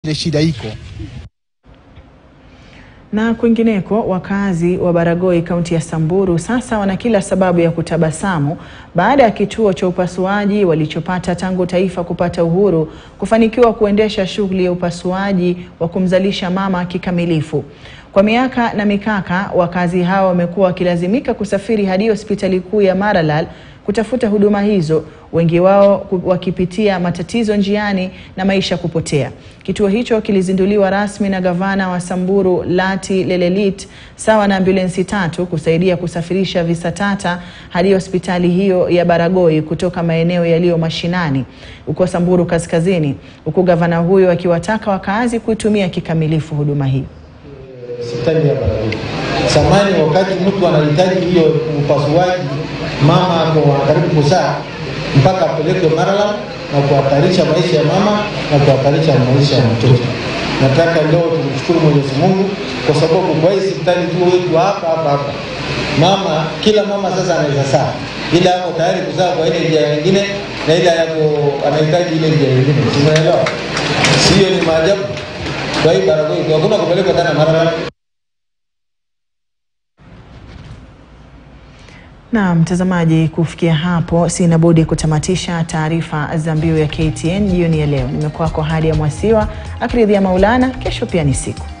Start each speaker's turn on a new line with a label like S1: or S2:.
S1: ile shida iko.
S2: Na kwingineko, wakazi wa Baragoi kaunti ya Samburu sasa wana kila sababu ya kutabasamu baada ya kituo cha upasuaji walichopata tangu taifa kupata uhuru kufanikiwa kuendesha shughuli ya upasuaji wa kumzalisha mama kikamilifu. Kwa miaka na mikaka, wakazi hao wamekuwa wakilazimika kusafiri hadi hospitali kuu ya Maralal kutafuta huduma hizo, wengi wao wakipitia matatizo njiani na maisha kupotea. Kituo hicho kilizinduliwa rasmi na gavana wa Samburu Lati Lelelit sawa na ambulensi tatu kusaidia kusafirisha visa tata hadi hospitali hiyo ya Baragoi kutoka maeneo yaliyo mashinani huko Samburu Kaskazini, huku gavana huyo akiwataka wakazi kuitumia kikamilifu huduma hii.
S3: Hospitali ya Baragoi. Zamani wakati mtu anahitaji hiyo upasuaji, mama ako karibu kuzaa, mpaka apelekwe Maralal na kuhatarisha maisha ya mama na kuhatarisha maisha ya mtoto. Nataka leo tumshukuru Mwenyezi Mungu kwa sababu kwa hii hospitali tu wetu hapa hapa hapa, mama kila mama sasa anaweza saa, ila ako tayari kuzaa kwa ile njia nyingine na ile yako anahitaji ile njia nyingine, tumeelewa? Sio ni maajabu? Kwa hii Baragoi hakuna kupelekwa tena Maralal.
S2: Na mtazamaji, kufikia hapo sina budi kutamatisha taarifa za mbiu ya KTN jioni ya leo. Nimekuwako hadi ya Mwasiwa akiridhia Maulana. Kesho pia ni siku